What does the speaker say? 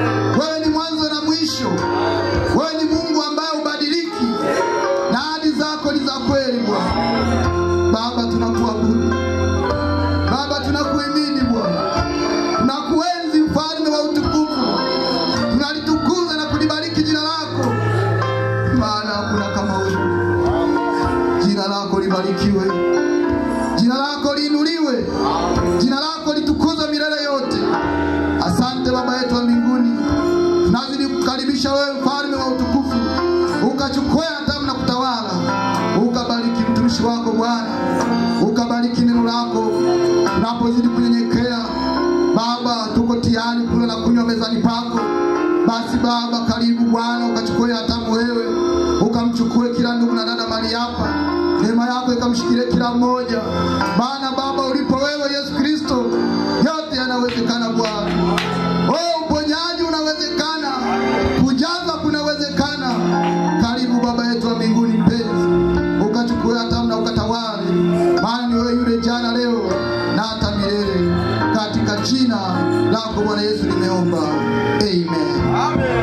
Wewe ni mwanzo na mwisho. Wewe ni Mungu ambaye ubadiliki, na ahadi zako ni za kweli Bwana. Baba, tunakuabudu Baba, tunakuhimidi Bwana, tunakuenzi mfalme wa utukufu, tunalitukuza na kulibariki jina lako, maana hakuna kama wewe. Jina lako libarikiwe, jina lako liinuliwe, jina lako litukuzwe milele yote. Asante Baba yetu wa mbinguni, tunazidi kukaribisha wewe mfalme wa utukufu, ukachukue hatamu na kutawala, ukabariki mtumishi wako Bwana, ukabariki neno lako tunapozidi kunyenyekea. Baba, tuko tayari kula na kunywa mezani pako. Basi Baba, karibu Bwana, ukachukue hatamu wewe, ukamchukue kila ndugu na dada mali hapa, neema yako ikamshikilie kila mmoja, maana Baba, ulipo wewe Yesu Kristo, yote yanawezekana Bwana. Oh, uponyaji unawezekana, kujaza kunawezekana. Karibu Baba yetu wa mbinguni mpenzi, ukachukue hatamu na ukatawale, maana ni wewe yule jana, leo na hata milele, katika jina lako Bwana Yesu nimeomba, amen. Amen.